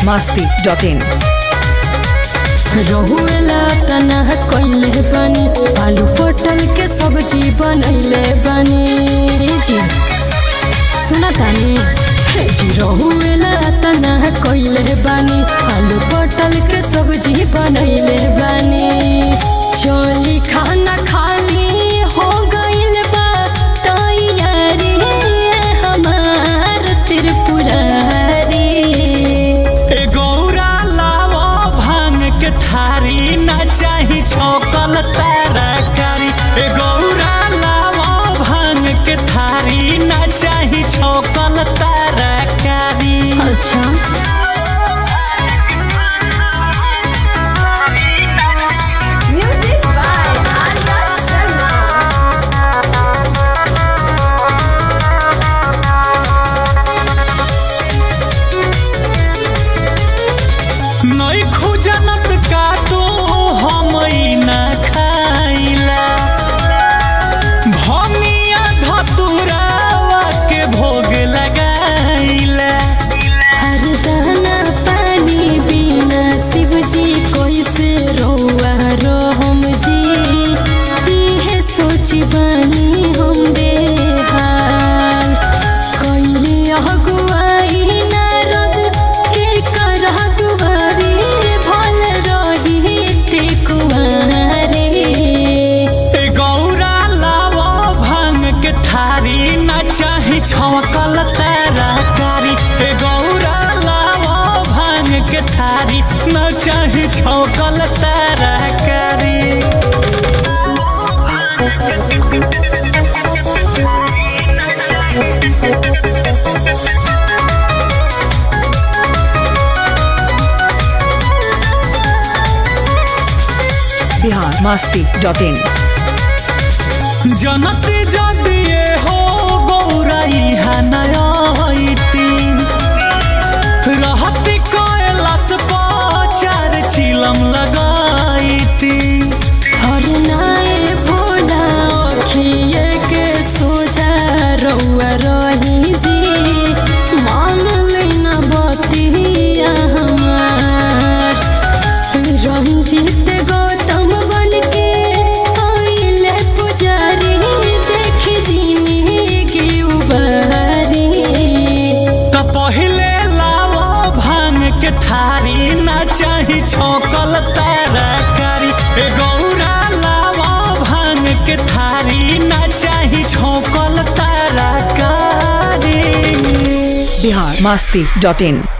masti.in रहुएला तना कइले बानी आलू पटल के सब्जी बनैले बानी ए जी सुना तानी हे जी रहुएला तना कइले बानी आलू पटल के सब्जी बनैले बानी चली खाना खाली हो गइल बा तैयारी हमार त्रिपुरारी ए गौरा लावो भांग के थारी ना चाही छौकल तरकारी ए गौरा लावो भांग के थारी ना चाही छौकल तरकारी अच्छा Music by Arya Sharma. नई खुजनत का तो हम ई ना खाइला भंगिया धतुरावा के भोग लगाइला हर दाना पानी बिना शिवजी कैसे रोआ रोहम जी इहे सोची बानी हम बेहाल कैले अगुआई नारद के करह दुआरी भल रही ते कुआरे ए गौरा लावो भांग के थारी ना चाही छौकल तरकारी ए गौरा लावो भांग के थारी ना चाही छौकल तरकारी Bihar masti.in जनती जदिए हो गौराई हनयती रहती कैलाश पाचार चिलम लगाईती हर नाए भोला अखिए के सोझा रउआ रही जी मान लेना बतिया हमार रंजित गौतम बन के आइले पुजारी देख जिंदगी उबारी त पहिले लावो भांग के थारी ना चाही छौकल तरकारी ए गौरा लावो भांग के थारी ना चाही छौकल तरकारी Bihar masti.in